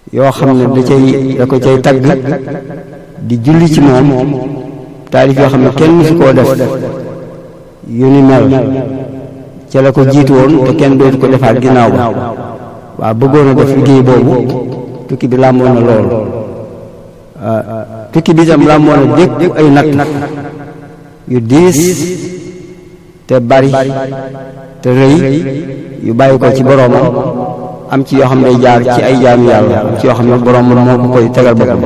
yoo xam ne da cay da ko cay tagg di julli ci moom taalif yoo xam ne kenn mësu koo def yu ni mel ca la ko jiitu woon te kenn dootu ko defaat ginnaaw ba waaw bëggoon a def liggéey boobu tukki bi làmboon na lool tukki bi itam làmboon na dékk ay natt yu diis te bari te rëy yu bàyyi ko ci boroomam am ci yoo xam ne day jaar ci ay jaamu yàlla am ci yoo xam ne boroom moo ko koy tegal boppam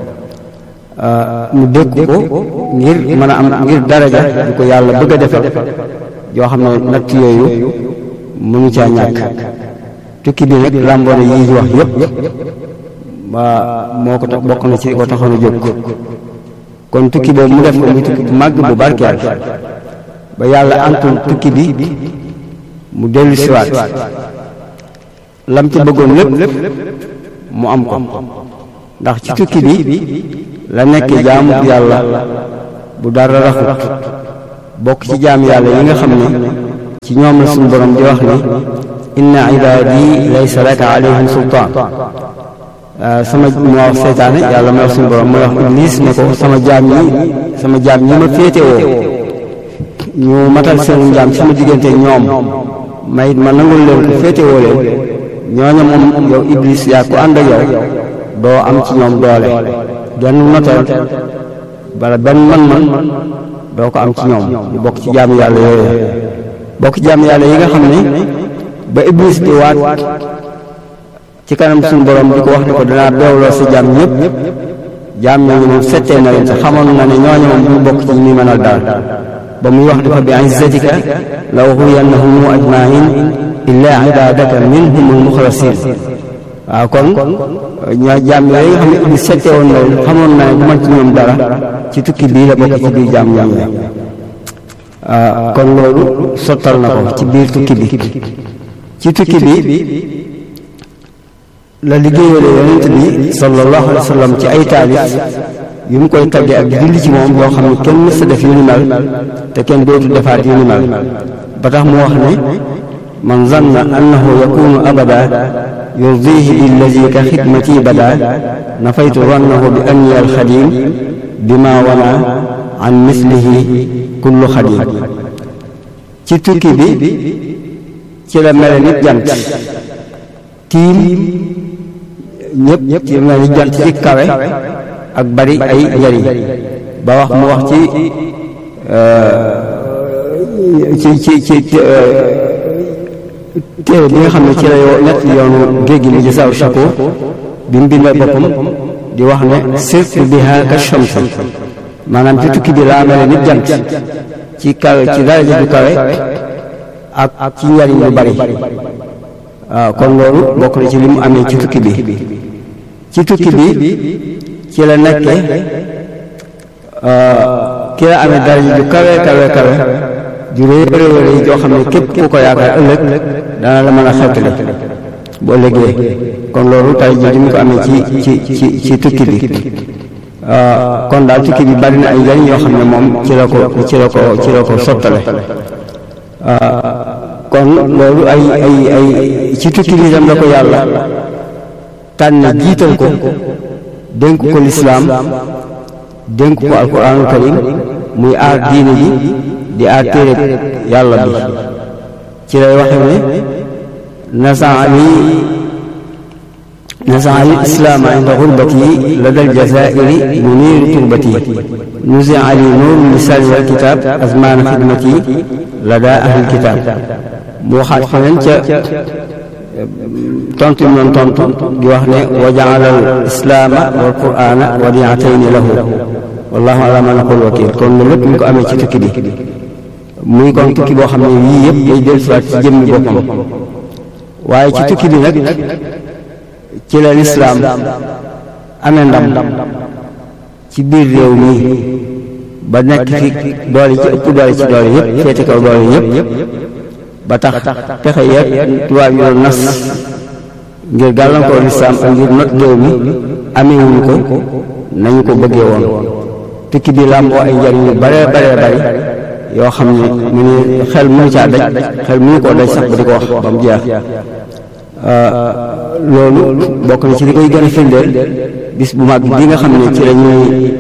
mu dékk ko ngir mën a am ngir daraja du ko yàlla bëgg a defal yoo xam ne natt yooyu mënu caa ñàkk tukki bi nag làmboona yi ñu wax yépp waa moo ko tax bokk na ci ko taxoon a jóg kon tukki boobu mu def ko muy tukki bu màgg bu barkeel ba yàlla antul tukki bi mu dellu siwaat lam ci bëggoon lépp mu am ko ndax ci tukki bi la nekk jaamu yàlla bu dara raxut bokk ci jaam yàlla yi nga xam ne ci ñoom la suñu borom di wax ni inna ibaadi laysa laka alayhim sultaan sama mu wax seytaane yàlla may wax suñu borom mooy wax iblis ne ko sama jaam ñi sama jaam ñi ma féetewoo ñu matal seen jaam sama diggante ñoom may ma nangul leen ko féetewoo leen ñooña moom yow iblis yaa ko ànd ak yow doo am ci ñoom doole genn noteel bala benn man-man doo ko am ci ñoom ñu bokk ci jaamu yàlla yooyu bokk ci jaamu yàlla yi nga xam ne ba iblis di waat ci kanam suñu borom di ko wax ne ko danaa beewloo sa jaam ñëpp jaam ñooñu moom settee na leen te xamoon na ne ñooñu moom ñu bokk ci ñi muy mënal daal ba muy wax dafa bi izzatika la ughwiyannahum ajmain illa ibadaka minhum almuxlasin waaw kon ñoo jaam yooyu nga xam ne iblis settee woon na leen xamoon na ne bu man ci ñoom dara ci tukki bii la bokk ci biir jaam ñoom kon loolu sottal na ko ci biir tukki bi ci tukki bi la liggéeyale yonent bi sallallahu alayhi wa sallam ci ay taalif yu mu koy tagge ak julli ci moom yoo xam ne kenn mës a def yu ni mel te kenn dootu defaat yu ni mel ba tax mu wax ne man zanna annahu yakunu abada yurdihi billazi ka xidmati bada nafaytu zannahu bi anni alxadim bima wana an mislihi kullu xadim ci tukki bi ci la mele nit jant tiim ñëpp ci mel ni jant ci kawe ak bari ay njariñ ba wax mu wax ci ci ci ci téere bi nga xam ne ci la yoo nett yoonu géej gi mu jësaaw shakoor bi mu bindee boppam di wax ne sirtu biha ka shamsi maanaam ci tukki bi laa mel nit jant ci kawe ci daraja ju kawe ak ci njariñ lu bari waaw kon loolu bokk na ci li mu amee ci tukki bi ci tukki bi ci la nekke ki la amee daraja ju kawe kawe kawe ju réy réy réy joo xam ne képp ku ko yaakaar ëllëg dana la mën a xettali bu ëllëgee kon loolu tay ji di mu ko amee ci ci ci ci tukki bi kon daal tukki bi bari na ay njariñ yoo xam ne moom ci la ko ci la ko ci la ko sottale kon loolu ay ay ay ci tukki bi itam la ko yàlla tànn jiital ko dénk ko lislaam dénk ko alquranul karim muy aar diine ji di aar téere yàlla bi ci lay waxe ne nasaani nasaani islaama inda xurbati lada aljazairi muniiru turbati nusi ali nuur lisaani wal kitaab azmaana xidmati lada ahlil kitaab mu waxaat feneen ca tontu ñu doon tontu di wax ne wa jaala al islaama wal qur'aana wadiatayni lahu wallahu ala ma naqul wakil kon loolu lépp ñu ko amee ci tukki bi muy kon tukki boo xam ne yii yëpp day dellusiwaat ci jëmmi boppam waaye ci tukki bi nag ci la lislaam amee ndam ci biir réew mi ba nekk fi doole ci ëpp doole ci doole yëpp féete kaw doole yëpp ba tax pexe yeeg tubaab yi doon nas ngir gàllankoor lislaam ak ngir not réew mi amewuñu ko nañu ko bëggee woon tukki bi làmboo ay njariñ yu bare bare bari yoo xam ne mu ne xel mënu caa daj xel mënu koo daj sax ba di ko wax ba mu jeex loolu bokk na ci li koy gën a firndeel bis bu mag bi nga xam ne ci la ñuy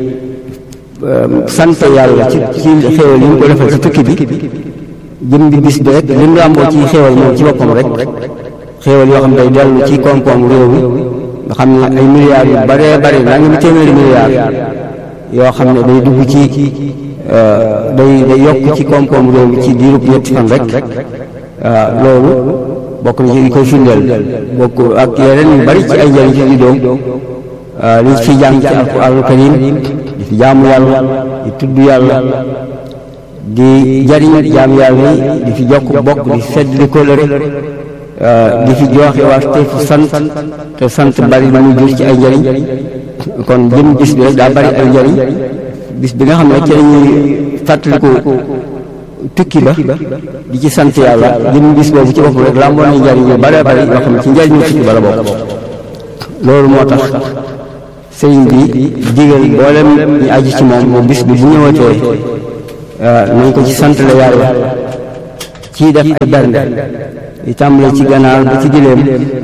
sant yàlla ci ci xéewal yi ñu ko defal ci tukki bi jëm bi bis bi rek li mu làmboo ci xéewal moom ci boppam rek xéewal yoo xam ne day dellu ci koom-koom réew mi nga xam ne ay milliards yu baree bari naa ngi mu téeméeri milliards yoo xam ne day dugg ci day day yokk ci koom-koom réew mi ci diirub ñetti fan rek loolu bokk na ci li koy firndeel bokk ak yeneen yu bari ci ay njëriñ ci di doom li fi jàng ci alquraanul karim di fi jaamu yàlla di tudd yàlla di jariñ jaam yàlla yi di fi jokk bokk di fedd di kóllëre di fi joxe waat te fu sant te sant bari lu muy jur ci ay njëriñ kon jëm bis bi rek daa bari ay njëriñ bis bi nga xam ne ci lañuy fàttaliku tukki ba di ci sant yàlla jëm bis boobu ci boppam rek làmboo na njëriñ yu bare bari yoo xam ne ci njëriñu tukki ba la bokk loolu moo tax sëriñ bi digal mboolem ñu aju ci moom moom bis bi bu ñëwatee nañ ko ci sant la yàlla ci def ay bernde di tàmbale ci ganaar ba ci giléem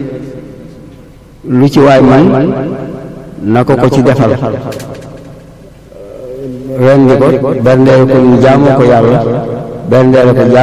lu ci waay man na ko ko ci defal rendi ko berndeel ko ñu jaamoo ko yàlla berndeel ko